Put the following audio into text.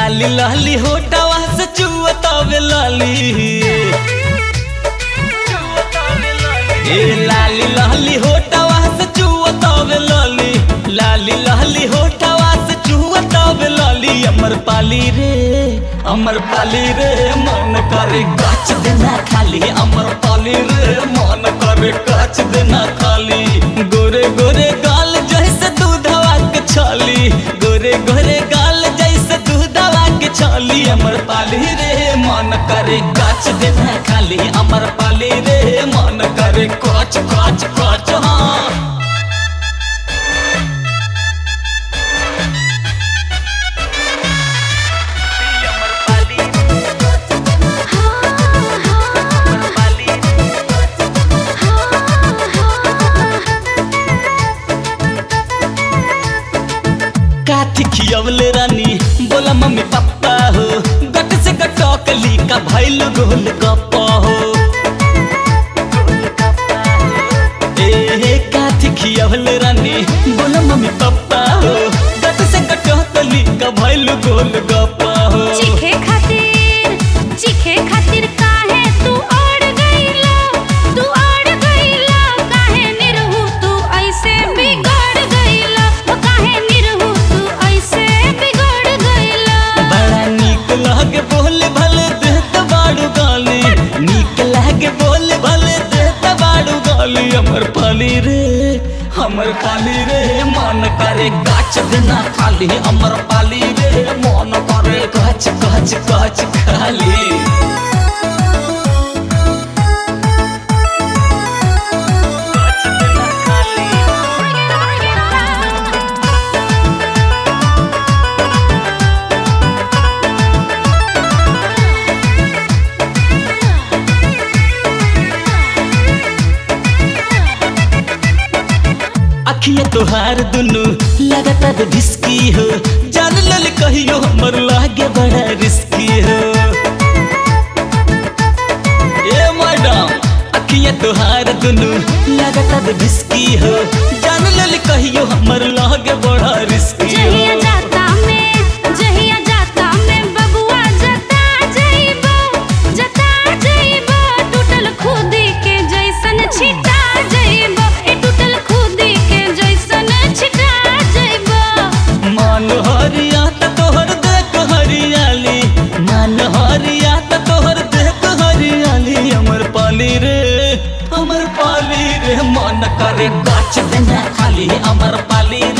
लाली लाली होटवा से चुअतावे लाली ए लाली लाली होटवा से चुअतावे लाली लाली लाली होटवा से चुअतावे लाली अमर पाली रे अमर पाली रे मन करे काच देना खाली अमर पाली रे मन करे काच देना खाली गोरे गोरे गाल जैसे दूधवा के छाली गोरे गोरे गाल जैसे दूधवा के छाली अमर पाली रे मन करे काच देना खाली अमर पाली रे मन करे काच काच काच हाँ काथी खियवले रानी बोला मम्मी पापा हो गट से गटकली का भैल गोल गप्पा हो ए हे काथी खियवले रानी बोला मम्मी पापा हो गट से गटकली का भैल गोल गप्पा हो चीखे खातिर चीखे खातिर काहे तू अड़ गइला तू अड़ गइला काहे निरहु तू ऐसे बिगड़ गइला ओ काहे निरहु तू ऐसे बिगड़ गइला बड़ा नीक लागे बोले भले देत बाड़ू गाली नीक लागे बोले भले देत बाड़ू गाली हमर पाली रे हमर पाली रे मन करे गाछ देना खाली हमर पाली रे मन करे गाछ गाछ गाछ खाली गाछ देना खाली अखिया तोहार दुनु लगातार भिस्की हो जान लल कहियो हमर लागे बड़ा रिस्की हो ए मैडम अखिया तोहार दुनु लगातार भिस्की हो जान लल कहियो हमर लागे बड़ा रिस्की जहिया हो जाता में जहिया जाता में बबुआ जता जइबो जता जइबो टूटल खुदी के जैसन छिटा जइबो ए टूटल खुदी के जैसन छिटा जइबो मान हरिया त तोहर देख हरियाली मान हरिया त तोहर देख हरियाली हमर पाली रे हमर पाली रे मन करे गाछ देना खाली हमर पाली